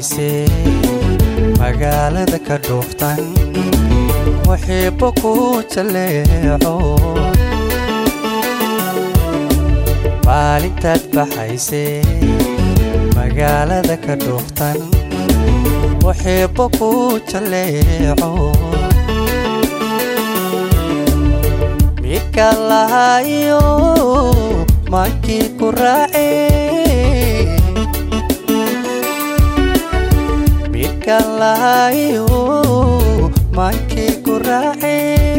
baxaysay magaalada ka dhuuftan waxiibo ku jaleeco maalintaad baxaysay magaalada ka dhuuftan waxiibo ku jaleeco midka lahayo maankii ku raace midka lahayo maankii ku raace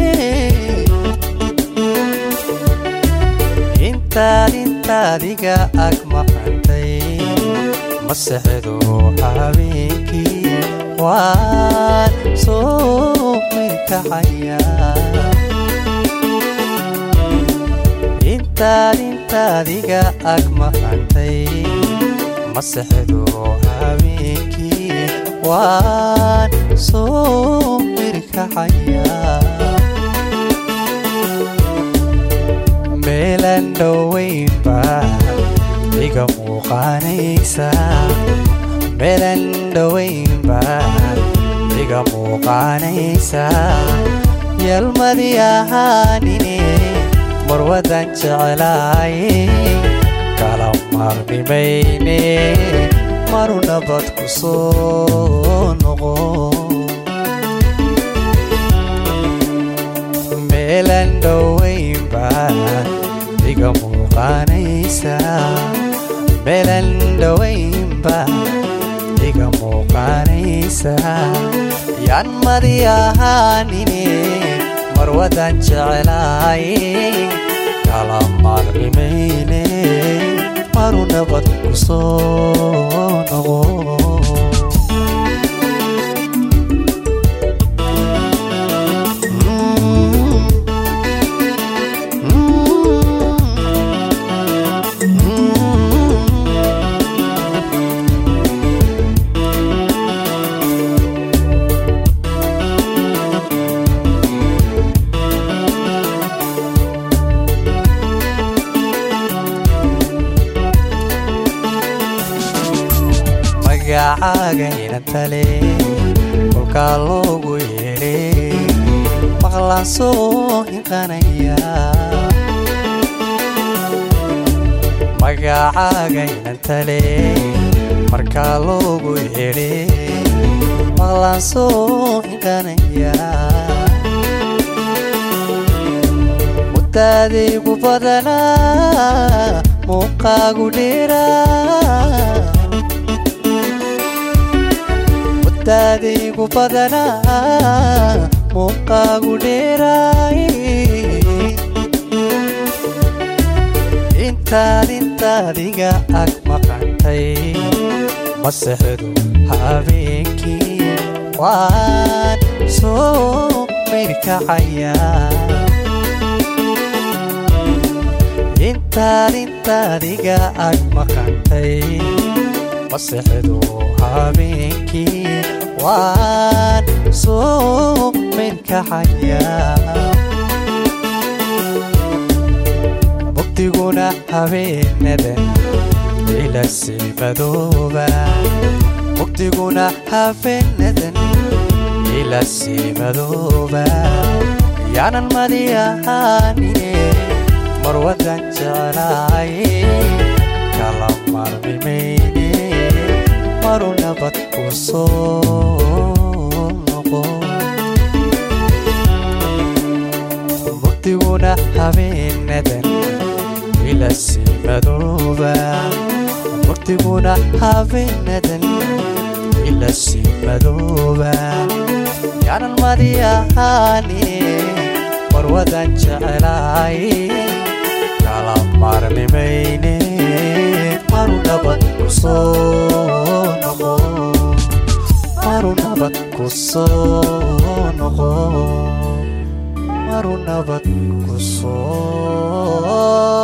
intaad intaadiga ag maqantay masexdu habeenkii waan soo mirkacaya intaad intaadiga ag maqantay masexdu habeenkii waan soo mirkacaya meelan dhoweynba iga muuqaanaysa meelan dhoweynba iga muuqaanaysa yalmadii ahaanine marwadan jeclaaye kala maarnimayne maru nabad ku soo noqo meelan dhoweynba iga muuqaanaysa meelan dhoweynba iga muuqaanaysa yaan madi ahaanine marwadan jeclaaye kala maarnimayne maru nabad ku soo noqo magacagayna tale kolkaa loogu yeedhe maqlaan soo hinqanaya magacagayna tale markaa loogu yeedhe maqlaan soo hinqanaya muddaadaygu badanaa muuqaagu dheeraa muddaadaygu badanaa muuqaagu dheeraay intaad intaadiga ag maqantay masexdu habeenkii waan soo mirkacaya intaad intaadiga ag maqantay masexdu habeenkii waan soo mirkacaya mugdiguna habeenadan ilasi madooba mugdiguna habeenadan ilasi madooba yaanan madi ahaanine marwadan jeclaaye kala marmimayne maru nabad ku soo noqo mugdiguna habeenadan ilasi madooba mugdiguna habeenadan ilasi madooba yaanan madi ahaanine marwadan jeclaaye kala marmimayne maru nabad ku soo noqo maru nabad ku soo noqo maru nabad ku soo